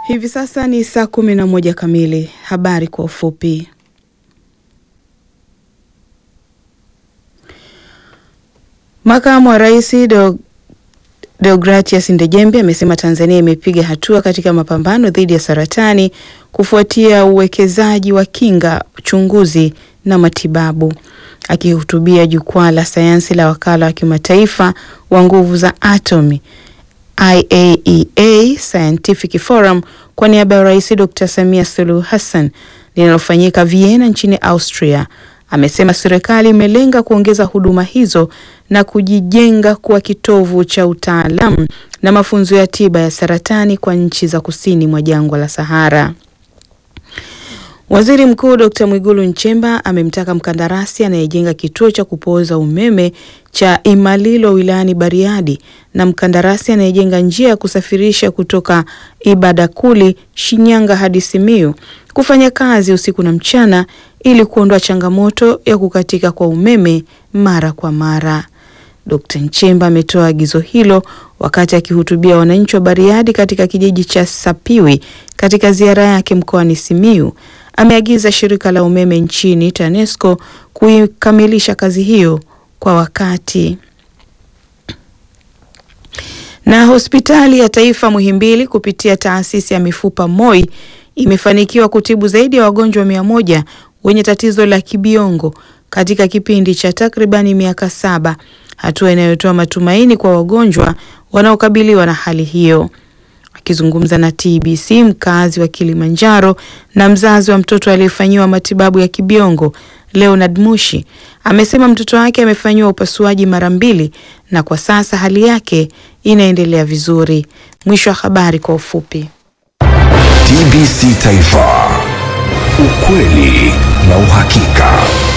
Hivi sasa ni saa kumi na moja kamili. Habari kwa ufupi. Makamu wa Rais Deo- Deogratias Ndejembe amesema Tanzania imepiga hatua katika mapambano dhidi ya saratani kufuatia uwekezaji wa kinga, uchunguzi na matibabu. Akihutubia jukwaa la sayansi la wakala wa kimataifa wa nguvu za atomi IAEA Scientific Forum kwa niaba ya Rais Dr. Samia Suluhu Hassan linalofanyika Vienna nchini Austria, amesema serikali imelenga kuongeza huduma hizo na kujijenga kuwa kitovu cha utaalamu na mafunzo ya tiba ya saratani kwa nchi za kusini mwa jangwa la Sahara. Waziri Mkuu Dr. Mwigulu Nchemba amemtaka mkandarasi anayejenga kituo cha kupooza umeme cha Imalilo wilayani Bariadi na mkandarasi anayejenga njia ya kusafirisha kutoka Ibadakuli, Shinyanga hadi Simiyu kufanya kazi usiku na mchana ili kuondoa changamoto ya kukatika kwa umeme mara kwa mara. Dkt. Nchemba ametoa agizo hilo wakati akihutubia wananchi wa Bariadi katika kijiji cha Sapiwi katika ziara yake mkoani Simiyu. Ameagiza shirika la umeme nchini TANESCO kuikamilisha kazi hiyo kwa wakati. Na hospitali ya taifa Muhimbili kupitia taasisi ya mifupa MOI imefanikiwa kutibu zaidi ya wagonjwa mia moja wenye tatizo la kibiongo katika kipindi cha takribani miaka saba, hatua inayotoa matumaini kwa wagonjwa wanaokabiliwa na hali hiyo. Akizungumza na TBC, mkazi wa Kilimanjaro na mzazi wa mtoto aliyefanyiwa matibabu ya kibiongo Leonard Mushi amesema mtoto wake amefanyiwa upasuaji mara mbili na kwa sasa hali yake inaendelea vizuri. Mwisho wa habari kwa ufupi. TBC Taifa, ukweli na uhakika.